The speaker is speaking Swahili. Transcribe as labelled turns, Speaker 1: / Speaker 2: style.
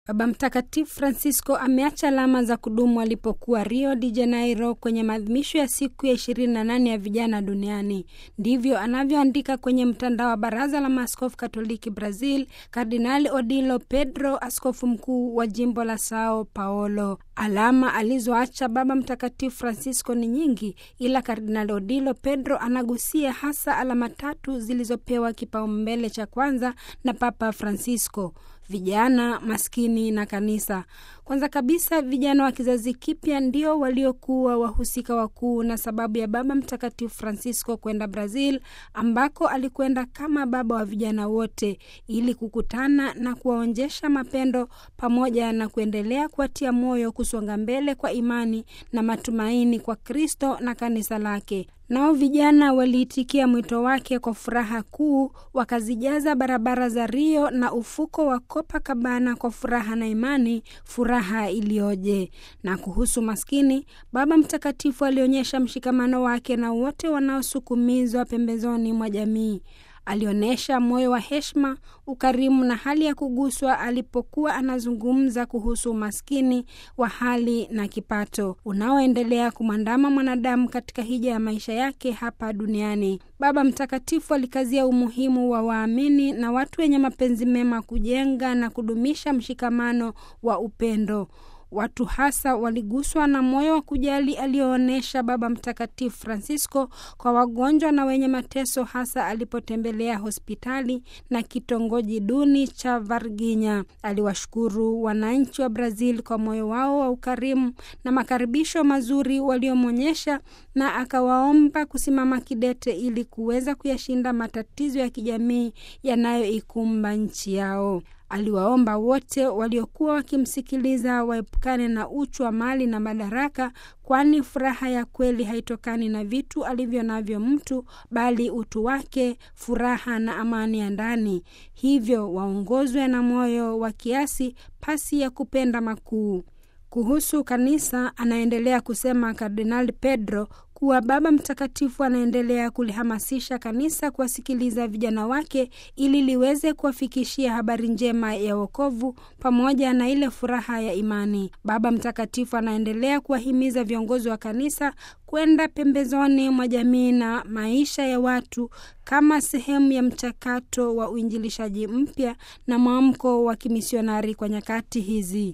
Speaker 1: Baba Mtakatifu Francisco ameacha alama za kudumu alipokuwa Rio de Janeiro kwenye maadhimisho ya siku ya 28 ya vijana duniani. Ndivyo anavyoandika kwenye mtandao wa Baraza la Maaskofu Katoliki Brazil, Kardinali Odilo Pedro, askofu mkuu wa jimbo la Sao Paulo. Alama alizoacha Baba Mtakatifu Francisco ni nyingi, ila Kardinali Odilo Pedro anagusia hasa alama tatu zilizopewa kipaumbele cha kwanza na Papa Francisco: vijana, maskini na kanisa. Kwanza kabisa, vijana wa kizazi kipya ndio waliokuwa wahusika wakuu na sababu ya Baba Mtakatifu Francisco kwenda Brazil, ambako alikwenda kama baba wa vijana wote, ili kukutana na kuwaonjesha mapendo pamoja na kuendelea kuwatia moyo kusonga mbele kwa imani na matumaini kwa Kristo na kanisa lake. Nao vijana waliitikia mwito wake kwa furaha kuu, wakazijaza barabara za Rio na ufuko wa Copacabana kwa furaha na imani, furaha iliyoje! Na kuhusu maskini, Baba Mtakatifu alionyesha mshikamano wake na wote wanaosukumizwa pembezoni mwa jamii. Alionyesha moyo wa heshima, ukarimu na hali ya kuguswa alipokuwa anazungumza kuhusu umaskini wa hali na kipato unaoendelea kumwandama mwanadamu katika hija ya maisha yake hapa duniani. Baba Mtakatifu alikazia umuhimu wa waamini na watu wenye mapenzi mema kujenga na kudumisha mshikamano wa upendo. Watu hasa waliguswa na moyo wa kujali alioonyesha Baba Mtakatifu Francisco kwa wagonjwa na wenye mateso, hasa alipotembelea hospitali na kitongoji duni cha Varginha. Aliwashukuru wananchi wa Brazil kwa moyo wao wa ukarimu na makaribisho mazuri waliomwonyesha, na akawaomba kusimama kidete ili kuweza kuyashinda matatizo ya kijamii yanayoikumba nchi yao. Aliwaomba wote waliokuwa wakimsikiliza waepukane na uchu wa mali na madaraka, kwani furaha ya kweli haitokani na vitu alivyo navyo mtu, bali utu wake, furaha na amani ya ndani. Hivyo waongozwe na moyo wa kiasi, pasi ya kupenda makuu. Kuhusu kanisa, anaendelea kusema Kardinali Pedro kuwa Baba Mtakatifu anaendelea kulihamasisha kanisa kuwasikiliza vijana wake ili liweze kuwafikishia habari njema ya wokovu pamoja na ile furaha ya imani. Baba Mtakatifu anaendelea kuwahimiza viongozi wa kanisa kwenda pembezoni mwa jamii na maisha ya watu kama sehemu ya mchakato wa uinjilishaji mpya na mwamko wa kimisionari kwa nyakati hizi.